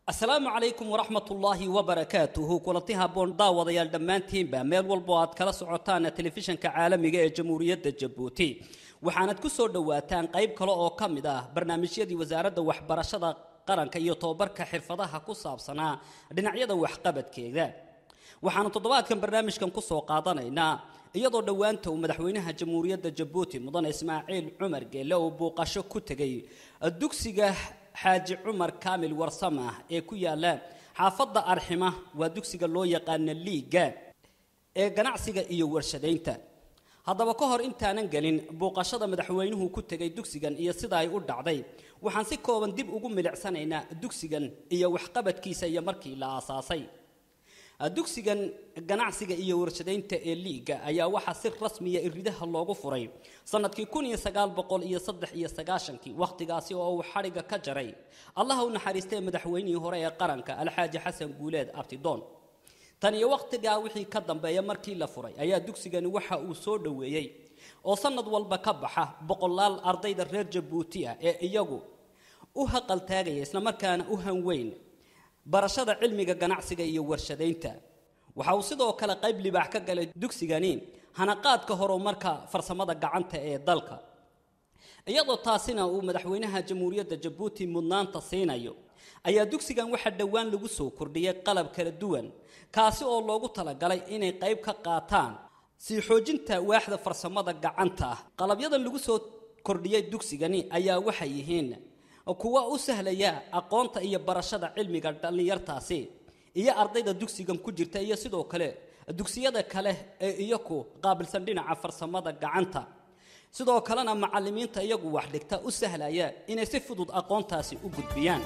asalaamu calaykum waraxmatullaahi wabarakaatuhu kulanti haboon daawadayaal dhammaantiinba meel walbo aad kala socotaan telefishanka caalamiga ee jamhuuriyadda jabuuti waxaanad ku soo dhowaataan qayb kale oo ka mid ah barnaamijyadii wasaaradda waxbarashada qaranka iyo tobabarka xirfadaha ku saabsanaa dhinacyada waxqabadkeeda waxaanu toddobaadkan barnaamijkan ku soo qaadanaynaa iyadoo dhowaanta uu madaxweynaha jamhuuriyadda jabuuti mudane ismaaciil cumar geelle uu buuqasho ku tegay dugsiga xaaji cumar kaamil warsamah ee ku yaala xaafadda arxima waa dugsiga loo yaqaana liiga ee ganacsiga iyo warshadaynta haddaba ka hor intaanan gelin buuqashada madaxweynuhu ku tegay dugsigan iyo sida ay u dhacday waxaan si kooban dib ugu milicsanaynaa dugsigan iyo waxqabadkiisa iyo markii la aasaasay dugsigan ganacsiga iyo warshadaynta ee liiga ayaa waxaa si rasmiya iridaha loogu furay sanadkii kun iyo sagaal boqol iyo saddex iyo sagaashankii wakhtigaasi oo uu xadhigga ka jaray allaha u naxariistay madaxweynihii hore ee qaranka alxaaji xasan guuleed abtidoon tan iyo wakhtigaa wixii ka dambeeya markii la furay ayaa dugsigani waxa uu soo dhoweeyey oo sanad walba ka baxa boqolaal ardayda reer jabuuti ah ee iyagu u haqaltaagaya islamarkaana u hanweyn barashada cilmiga ganacsiga iyo warshadaynta waxa uu sidoo kale qayb libaax ka galay dugsigani hanaqaadka horumarka farsamada gacanta ee dalka iyadoo taasina uu madaxweynaha jamhuuriyadda jabuuti mudnaanta siinayo ayaa dugsigan waxaa dhowaan lagu soo kordhiyay qalab kala duwan kaasi oo loogu talagalay inay qayb ka qaataan sii xoojinta waaxda farsamada gacanta ah qalabyadan lagu soo kordhiyay dugsigani ayaa waxay yihiin kuwa u sahlaya aqoonta iyo barashada cilmiga dhallinyartaasi iyo ardayda dugsigan ku jirta iyo sidoo kale dugsiyada kale ee iyaku qaabilsan dhinaca farsamada gacanta sidoo kalena macallimiinta iyagu wax dhigta u sahlaya inay si fudud aqoontaasi u gudbiyaan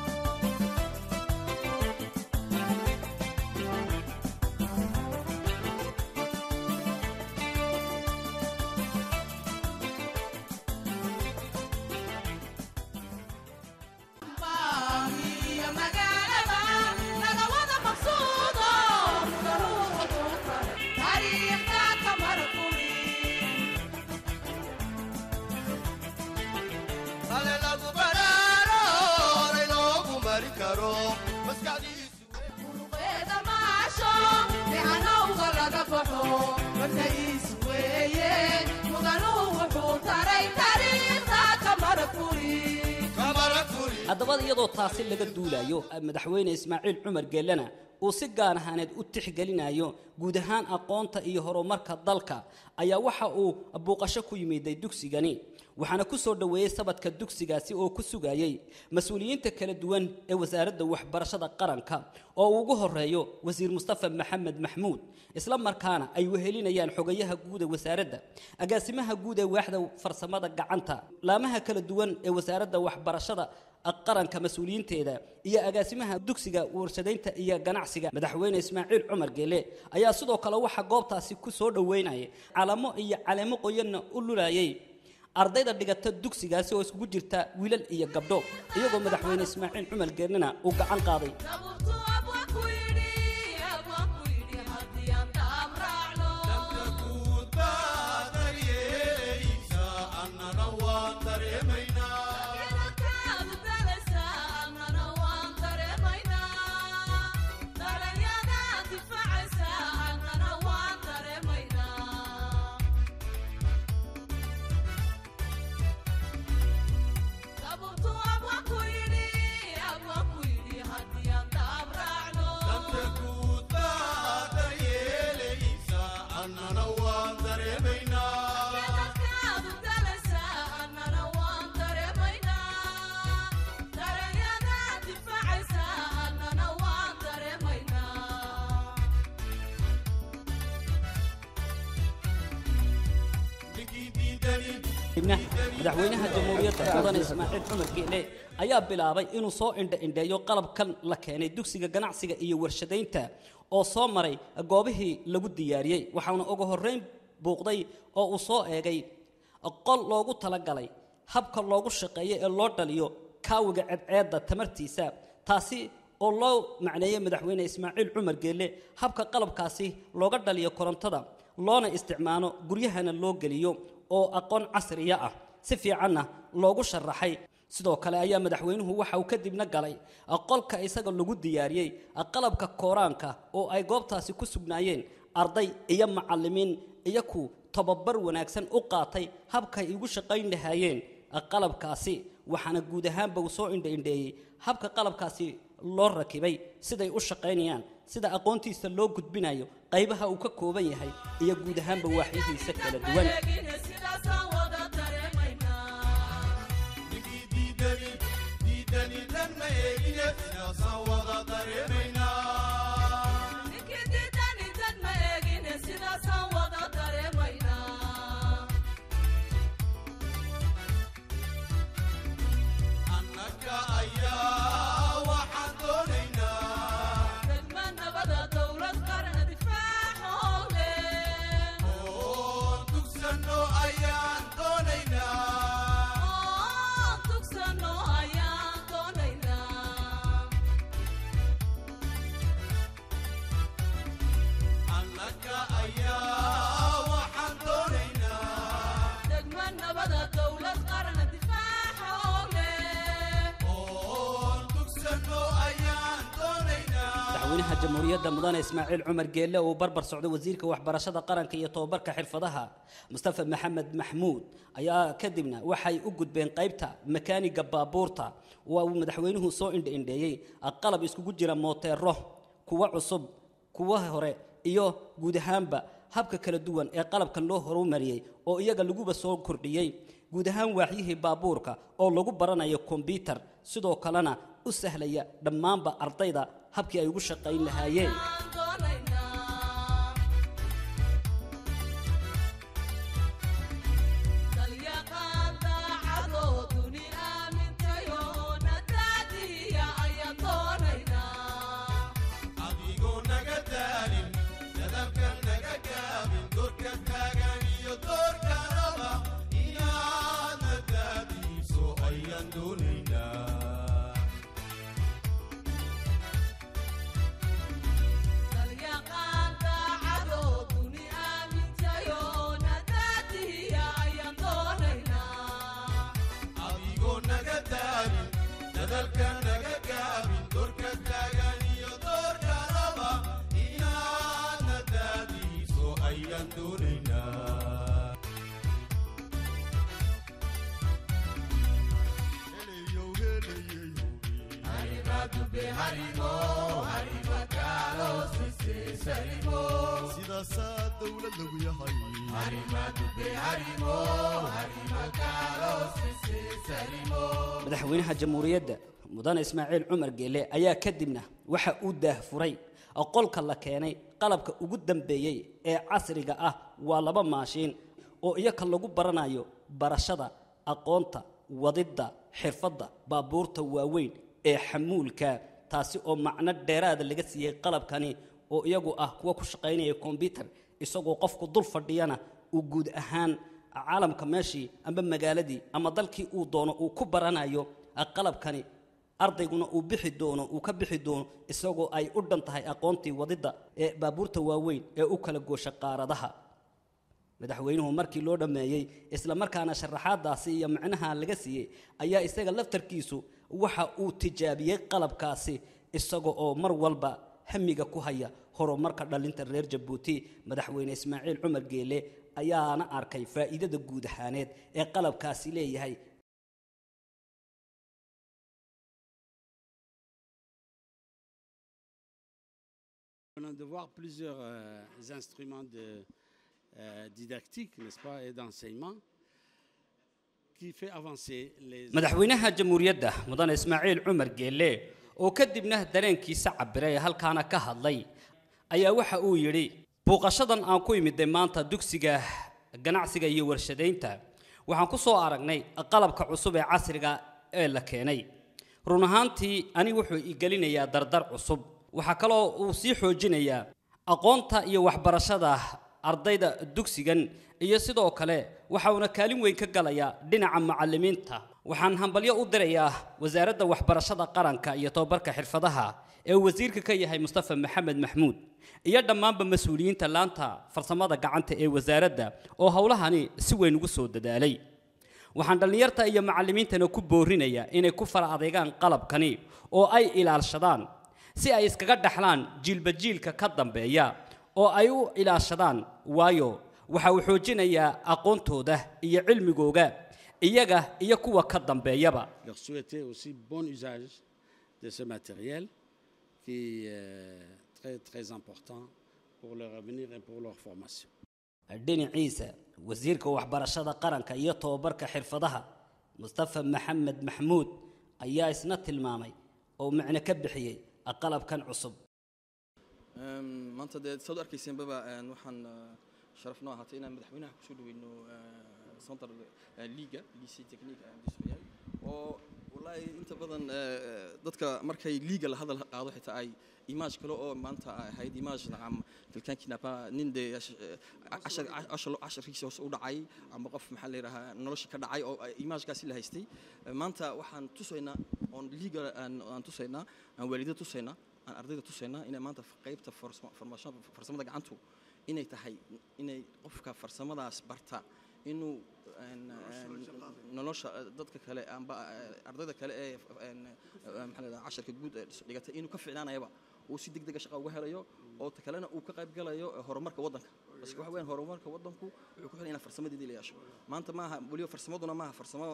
haddaba iyadoo taasi laga duulayo madaxweyne ismaaciil cumar geellena uu si gaar ahaaneed u tixgelinayo guud ahaan aqoonta iyo horumarka dalka ayaa waxa uu buuqasho ku yimiday dugsigani waxaana ku soo dhoweeyey sabadka dugsigaasi oo ku sugayay mas-uuliyiinta kala duwan ee wasaaradda waxbarashada qaranka oo uu ugu horeeyo wasiir mustafa maxamed maxmuud isla markaana ay wehelinayaan xogayaha guud ee wasaaradda agaasimaha guud ee waaxda farsamada gacanta laamaha kala duwan ee wasaaradda waxbarashada qaranka mas-uuliyiinteeda iyo agaasimaha dugsiga warshadaynta iyo ganacsiga madaxweyne ismaaciil cumar geele ayaa sidoo kale waxaa goobtaasi ku soo dhoweynaya calamo iyo caleemo qoyanna u lulayay ardayda dhigata dugsigaasi oo iskugu jirta wiilal iyo gabdho iyagoo madaxweyne ismaaciil cumar geelena uu gacan qaaday madaxweynaha jamhuuriyadda mudane ismaaciil cumar geele ayaa bilaabay inuu soo indha-indheeyo qalabkan la keenay dugsiga ganacsiga iyo warshadaynta oo soo maray goobihii lagu diyaariyey waxaana ugu horreyn buuqday oo uu soo eegay qol loogu talagalay habka loogu shaqeeyo ee loo dhaliyo kaawiga cedceedda tamartiisa taasi oo loo macneeyey madaxweyne ismaaciil cumar geelle habka qalabkaasi looga dhaliyo korontada loona isticmaalo guryahana loo geliyo oo aqoon casriya ah si fiicanna loogu sharaxay sidoo kale ayaa madaxweynuhu waxa uu kadibna galay qolka isaga lagu diyaariyey qalabka kooraanka oo ay goobtaasi ku sugnaayeen arday iyo macallimiin iyo ku tababar wanaagsan u qaatay habkay igu shaqayn lahaayeen qalabkaasi waxaana guud ahaanba uu soo indhaindheeyey habka qalabkaasi loo rakibay siday u shaqaynayaan sida aqoontiisa loo gudbinayo qaybaha uu ka kooban yahay iyo guud ahaanba waaxyihiisa kala duwan madaxweynaha jamhuuriyadda mudane ismaaciil cumar geelle uu barbar socday wasiirka waxbarashada qaranka iyo tobabarka xirfadaha mustafa maxamed maxmuud ayaa kadibna waxay u gudbeen qaybta makaaniga baabuurta waa uu madaxweynuhu soo indhaindheeyey qalab iskugu jira mooteero kuwa cusub kuwa hore iyo guud ahaanba habka kala duwan ee qalabkan loo horumariyey oo iyaga laguba soo kordhiyey guud ahaan waaxyihii baabuurka oo lagu baranayo kombyutar sidoo kalena u sahlaya dhammaanba ardayda habkii ay ugu shaqayn lahaayeen madaxweynaha jamhuuriyadda mudane ismaaciil cumar geele ayaa kadibna waxa uu daahfuray qolka la keenay qalabka ugu dambeeyey ee casriga ah waa laba maashiin oo iyaka lagu baranayo barashada aqoonta wadidda xirfadda baabuurta waaweyn ee xamuulka taasi oo macno dheeraada laga siiyey qalabkani oo iyagu ah kuwa ku shaqaynaya kombyutar isagoo qofku dul fadhiyana uu guud ahaan caalamka meeshii amba magaaladii ama dalkii uu doono uu ku baranayo qalabkani ardayguna uu bixi doono uu ka bixi doono isagoo ay u dhan tahay aqoontii wadidda ee baabuurta waaweyn ee u kala goosha qaaradaha madaxweynuhu markii loo dhammeeyey isla markaana sharaxaadaasi iyo macnaha laga siiyey ayaa isaga laftarkiisu waxa uu tijaabiyey qalabkaasi isaga oo mar walba hamiga ku haya horumarka dhalinta reer jabuuti madaxweyne ismaaciil cumar geele ayaana arkay faa'iidada guud ahaaneed ee qalabkaasi leeyahay On a de voir plusieurs euh, instruments de, euh, didactiques, n'est-ce pas, et d'enseignement qui fait avancer les... madaxweynaha jamhuuriyadda mudane ismaaciil cumar geelle oo kadibna dareenkiisa cabiray halkaana ka hadlay ayaa waxa uu yidhi buuqashadan aan ku imiday maanta dugsiga ganacsiga iyo warshadaynta waxaan ku soo aragnay qalabka cusub ee casriga ee la keenay run ahaantii ani wuxuu igelinayaa dardar cusub waxaa kaloo uu sii xoojinayaa aqoonta iyo waxbarashada ardayda dugsigan iyo sidoo kale waxa uuna kaalin weyn ka galayaa dhinaca macallimiinta waxaan hambalyo u dirayaa wasaaradda waxbarashada qaranka iyo tobabarka xirfadaha ee uu wasiirka ka yahay mustafa maxamed maxmuud iyo dhammaanba mas-uuliyiinta laanta farsamada gacanta ee wasaaradda oo howlahani si weyn ugu soo dadaalay waxaan dhallinyarta iyo macallimiintana ku boorinayaa inay ku fara adeegaan qalabkani oo ay ilaalshadaan si ay iskaga dhaxlaan jiilba jiilka ka dambeeya oo ay u ilaashadaan waayo waxa uu xoojinayaa aqoontooda iyo cilmigooga iyaga iyo kuwa ka dambeeyaba Leur souhaiter aussi bon usage de ce matériel qui est très très important pour leur avenir et pour leur formation. dhinaciisa wasiirka waxbarashada qaranka iyo tobabarka xirfadaha mustafa maxamed maxmuud ayaa isna tilmaamay oo macno ka bixiyey qalabkan cusub maanta dee saad u arkayseenbaba waxaan sharaf noo ahaatay inaan madaxweynaha kusoo dhaweyno center liga lycée technique industriel oo wallaahi inta badan dadka markay liga la hadal qaado xitaa ay image kale oo maanta ahayd image nacam quelqu'un qui n'a pas nin de cashar casharkiisa hoos u dhacay ama qof maxaa la yidhahaa nolosha ka dhacay oo imagekaasi la haystay maanta waxaan tusaynaa oon liga aan tusaynaa aan waalidada tusaynaa aan ardayda tusaynaa inay maanta qaybta formation farsamada gacantu inay tahay inay qofka farsamadaas barta inuu nolosha dadka kale amba ardayda kale ee maxaa la casharka guud dhigatay inuu ka ficnaanayaba uu si degdega shaqa uga helayo oo ta kalena uu ka qayb galayo horumarka waddanka bas waxa weeyaan horumarka waddanku wuxuu ku xiran inaa farsamadeedii la yeesho maanta maaha weliba farsamaduna maaha farsamo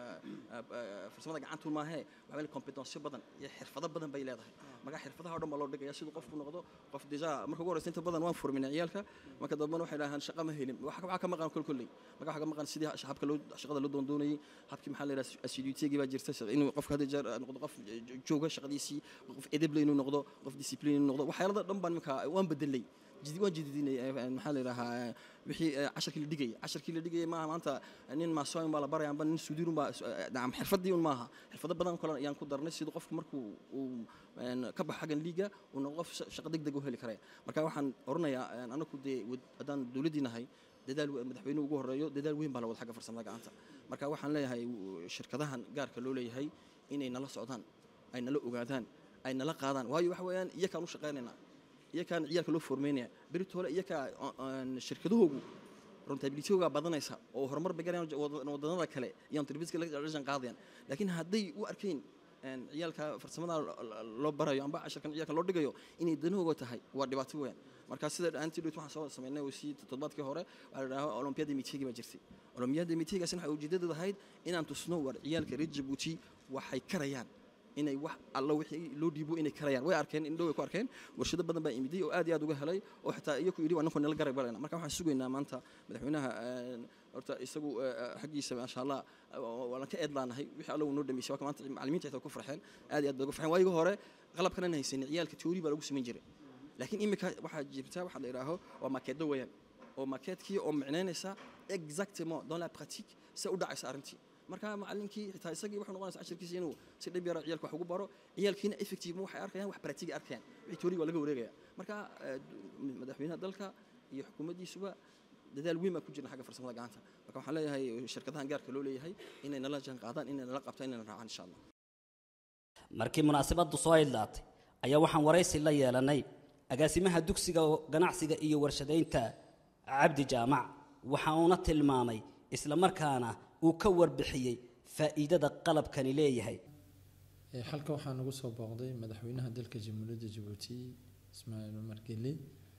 farsamada gacantu maahee waxa weeye kompetensyo badan iyo xirfado badan bay leedahay marka xirfadaha oo dhan baa loo dhigaya siduu qofku noqdo qof deja marka ugu horeysa inta badan waan furminay ciyaalka marka dambena waxay dhahaan shaqa ma helin waxa ka maqan kol kolley marka waxa ka maqan sidii habka loo shaqada loo doondoonayay habkii maxaa la yidhaha assiduitygii baa jirta inuu qofka hadda jeer noqdo qof jooga shaqadiisii qof edeble inuu noqdo qof discipline inuu noqdo waxyaalada dhan baan iminka waan bedelay jidi waan jididinay maxaa la yidhahaa wixii casharkii la dhigayay casharkii la dhigayay maaha maanta nin maasoyn baa la baraya amba nin suudiirun baa nacam xirfadii un maaha xirfado badan kale ayaan ku darnay siduu qofku markuu uu ka baxo xaggan liiga uu noqdo qof shaqo deg deg u heli karaya marka waxaan oranayaa anaku dee haddaan dowladdii nahay dadaal madaxweynuhu ugu horeeyo dadaal weyn baa la wada xagga farsamada gacanta marka waxaan leeyahay shirkadahan gaarka loo leeyahay inay nala socdaan ay nala ogaadaan ay nala qaadaan waayo waxa weeyaan iyakaan u shaqaynaynaa iyakaan ciyaalka loo formeynaya beritoole iyakaa shirkadahoogu rentabilitygoogaa badanaysa oo horumar bay garayaan waddanada kale iyo entrepriska la jan qaadayaan laakiin hadday u arkayn ciyaalka farsamada loo barayo amba casharkan ciyaalka loo dhigayo inay danahooga tahay waa dhibaato weeyaan marka sida antidote waxaan soo sameynay wasi toddobaadkii hore waxaa la dhahaa olympiyada mitigi baa jirtay olympiyada mitigaasina waxay ujeedadeedu ahayd inaan tusno war ciyaalka reer jabuuti waxay karayaan inay wax alla wixii loo dhiibo inay karayaan way arkeen indhow way ku arkeen warshado badan baa imiday oo aad iyo aad uga helay oo xitaa iyaku yidhi waa ninkoo nala garab galayna marka waxaan sugaynaa maanta madaxweynaha horta isagu xaggiisa maasha allah waan ka eedlaanahay wixii alla uu noo dhameysay waa maanta macallimiinta xitaa ku farxeen aad iyo aad bay ugu farxeen waayiga hore qalabkan aan haysanin ciyaalka teori baa lagu samayn jiray laakiin imika waxaa jirta waxaa la yidhaaho waa makeedo weeyaan oo makeedkii oo micnaynaysa exactement dans la pratique se u dhacaysa arrintii marka macallinkii xitaa isagii wuxuu noqonaysa casharkiisa inuu si dhib yara ciyaalka wax ugu baro ciyaalkiina effective waxay arkayaan wax practiga arkayaan wixii teoriga waa laga wareegaya marka madaxweynaha dalka iyo xukuumaddiisuba dadaal weyn baa ku jirna xagga farsamada gacanta marka waxaan leeyahay shirkadahan gaarka loo leeyahay inay nala jaan qaadaan inay nala qabtaan inay raacaan insha allah markii munaasabaddu soo idlaatay ayaa waxaan waraysi la yeelanay agaasimaha dugsiga ganacsiga iyo warshadaynta cabdi jaamac waxa uuna tilmaamay isla markaana uu ka warbixiyey faa'iidada qalabkani leeyahay halka waxaa nagu soo booqday madaxweynaha dalka jamhuuriyadda jabuuti ismaaciil cumar geli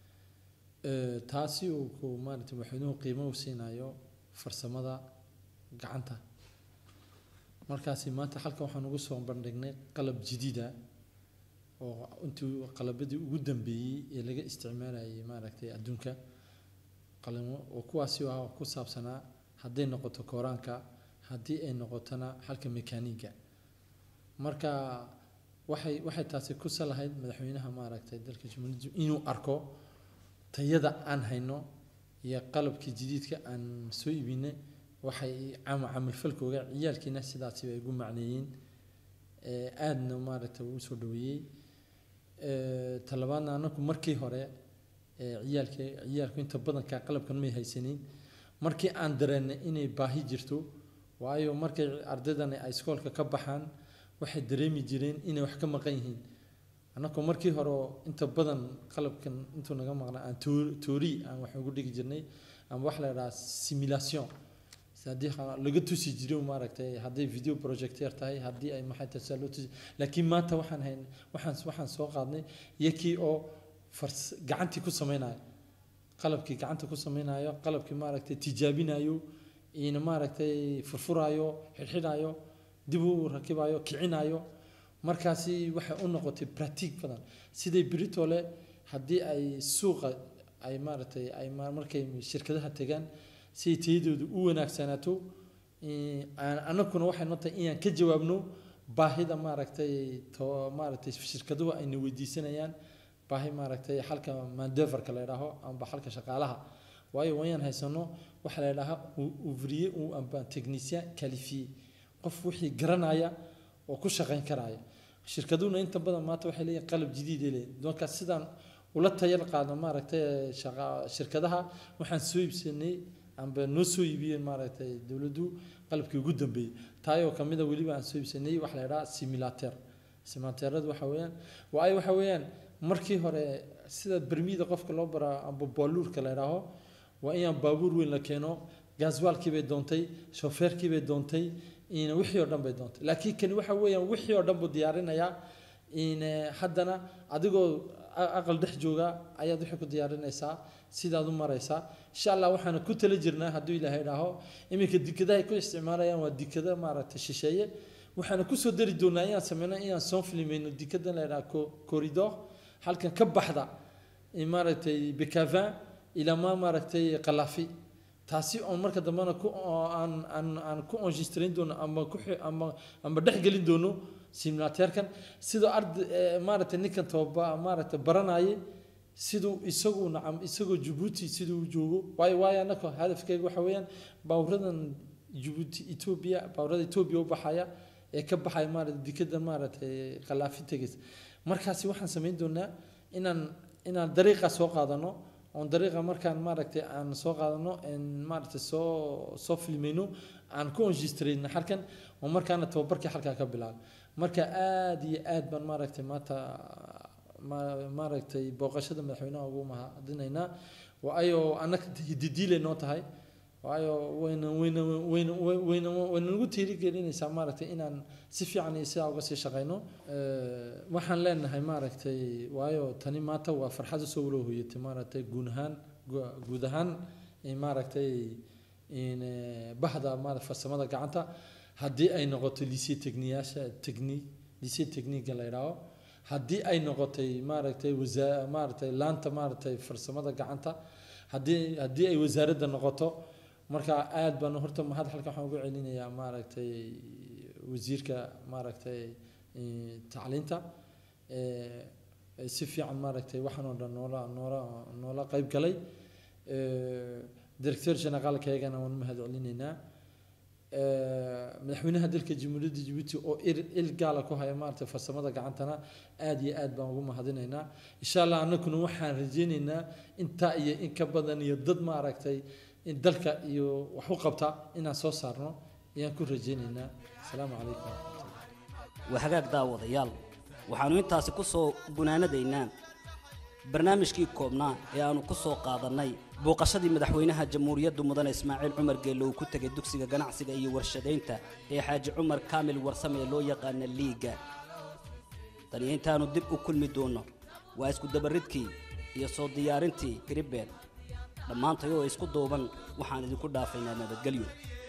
taasi uu ku maarata madaxweynuhu qiimo u siinayo farsamada gacanta markaasi maanta halka waxaan ugu soo bandhignay qalab jadiida oo intii qalabadii ugu dambeeyey ee laga isticmaalayay maaragtay adduunka qalimo oo kuwaasi ah ku saabsanaa hadday noqoto kooraanka haddii ay noqotona halka mekaaniga marka waxay waxay taasi ku salahayd madaxweynaha maaragtay dalka jamhuuriyadda inuu arko tayada aan hayno iyo qalabkii jadiidka aan soo iibinay waxay caama camalfalkooga ciyaalkiina sidaasi bay ugu macneeyeen aadna maaragtay uu soo dhaweeyey talabaadna anaku markii hore ciyaalka ciyaalku inta badanka qalabkan may haysanin markii aan dareennay inay baahi jirto waayo markay ardaydani ay iskoolka ka baxaan waxay dareemi jireen inay wax ka maqan yihiin annagoo markii hore oo inta badan qalabkan intuu naga maqnaa aan toori aan wax ugu dhigi jirnay ama wax la idhaha simulation haddii ha- laga tusi jiro maaragtay hadday video projecteer tahay haddii ay maxay tahay saa loo tusi laakiin maanta waxaan hayn waxaan waxaan soo qaadnay yakii oo fars gacantii ku sameynaya qalabkii gacanta ku sameynayo qalabkii maaragtay tijaabinayo ina maaragtay furfurayo xidhxidhayo dib u rakibayo kicinayo markaasi waxay u noqotay pratig badan siday britole haddii ay suuqa ay maaragtay ay ma- markay shirkadaha tegaan si ay tayadoodu u wanaagsanaato in- aan- annaguna waxay noo tahay inaan ka jawaabno baahida maaragtay to maaragtay shirkaduhu ayna weydiisanayaan baahi maaragtay xalka mandeverka la yidhaaho amba xalka shaqaalaha waayo wayaan haysano waxaa la yidhaahaa ouvrier ou amba technicien qualifié qof wixii garanaya oo ku shaqayn karaya shirkaduhuna inta badan maanta waxay leeyihin qalab jadiid ay leeyihin doonka sidaan ula tayal qaadno maaragtay shaqa shirkadaha waxaan soo iibsanay amba noo soo iibiyeen maaragtay dowladdu qalabkii ugu dambeeyey taayoo kamida weliba aan soo iibsanay waxa la yidhaha simulater simulateradu waxa weeyaan waayo waxa weeyaan markii hore sida bermida qofka loo baraa amba baaluurka la yidhaaho waa inaan baabuur weyn la keeno gaaswaalkii bay doontay shofeerkii bay doontay in wixii oo dhan bay doontay laakiin kani waxa weeyaan wixii oo dhan buu diyaarinayaa in eh, haddana adigoo a- aqal dhex jooga ayaad wixii ku diyaarinaysaa sidaad u maraysaa insha allah waxaana ku tala jirnaa hadduu ilaahay idhaaho iminka dikadaha ay ku isticmaalayaan waa dikada maaragtay shisheeye waxaana kusoo dari doonaa inaan sameyno inaan soo filmayno dikada la yidhaha co- corridor halkan ka baxda in maaragtay bekavin ilamaa maaragtay qalaafi taasi oon marka dambena ku oo aan aan aan ku enregistrayn doono ama ku xi- ama ama dhex gelin doono simulateerkan sidoo arda eh, maaragtay ninkan toba maaragtay baranayay siduu isagu nacam isagoo jabuuti siduu u joogo waayo waayo annaka hadafkeyga waxa weeyaan baawradan jabuuti etoobiya baawrada etoobiya u baxaya ee ka baxaya maaragtay dikada maaragtay qalaafi tegaysa markaasi waxaan samayn doonaa inaan inaan dariiqa soo qaadano oon dariiqa markaan maaragtay aan soo qaadano en maaragtay soo soo filmayno aan ku enregistrayno halkan oo markaana tababarkii halkaa ka bilaabo marka aad iyo aad baan maaragtay maanta ma- maaragtay booqashada madaxweynaha ugu mahadinaynaa waayo annaga hididiilay noo tahay waayo wayna wayna wayna wayna wayna nagu tiirigelinaysaa maaragtay inaan si fiican iyo sidaa uga sii shaqayno Eh, waxaan leenahay maaragtay waayo tani maanta waa farxad usoo walo hoyatay maaragtay guud ahaan gu- guud ahaan in maaragtay in eh, bahda maaragtay farsamada gacanta haddii ay noqoto lycée techniyaasha technique lycée technique la yidhaaho haddii ay noqotay maaragtay wasaa maaragtay laanta maaragtay farsamada gacanta haddii haddii ay wasaaradda noqoto marka aad baan horta mahad halka waxaan ugu celinayaa maaragtay wasiirka maaragtay eh, tacliinta eh, si fiican maaragtay waxaan oo dhan noola noola noola qayb galay Eh, directeur generaalkaygana waan mahad celinaynaa Eh, madaxweynaha dalka jamhuuriyadda jabuuti oo il il gaala ku haya maaragtay farsamada gacantana aad iyo aad baan ugu mahadinaynaa insha allah annaguna waxaan rajaynaynaa intaa iyo in ka badan iyo dad maaragtay in dalka iyo wax u qabta inaan soo saarno ayaan ku rajaynaynaa asalaamu calaykum waa hagaag daawadayaal waxaannu intaasi ku soo gunaanadaynaa barnaamijkii koobnaa ee aannu ku soo qaadannay booqashadii madaxweynaha jamhuuriyadda mudane ismaaciil cumar geelle uu ku tegay dugsiga ganacsiga iyo warshadaynta ee xaaji cumar kaamil warsame ee loo yaqaana liiga tani intaannu dib u kulmi doonno waa isku dabaridkii iyo soo diyaarintii gribben dhammaantay oo isku duuban waxaan idinku dhaafaynaa nabadgelyo